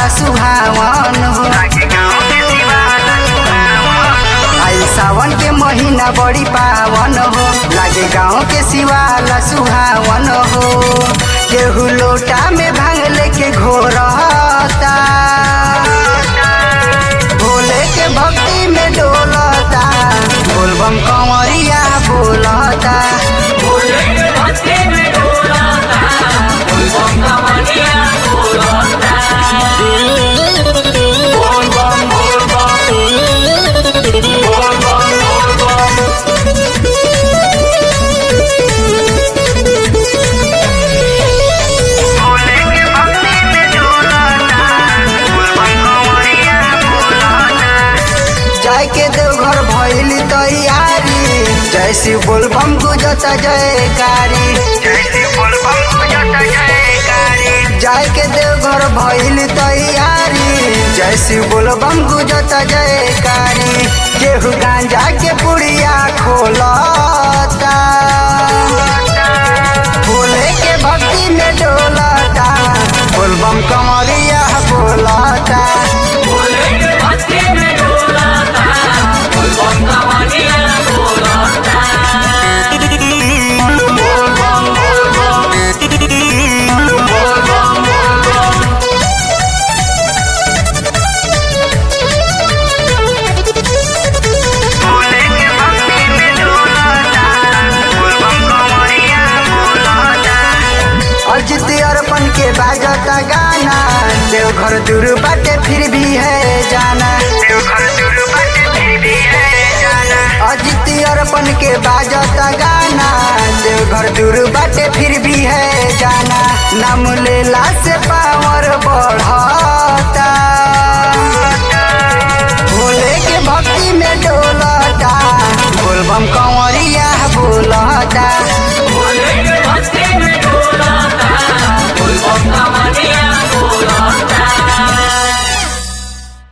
सुहावन हो आई सावन के महीना बड़ी पावन हो लागे गाँव के शिवाला सुहावन हो केहू लोटा में भांग लेके घोरता भोले के भक्ति में डोलता बोलबम कंवरिया बोलता जाय के देवघर भइली तैयारी जय शिव बोलबम गुजता जयकारी जाय के देवघर भइली तैयारी जय शिव बोलबम गुजता जयकारी केहू गांजा के पुड़िया खोलता भोले के भक्ति में डोलता बोलबम कमरिया बोलता अजित अर्पण के बाजता गाना देवघर दूर बाटे फिर भी है जाना अजित अर्पण के बाजता गाना देवघर दूर बाटे फिर भी है जाना नाम लेला से पावर बढ़ता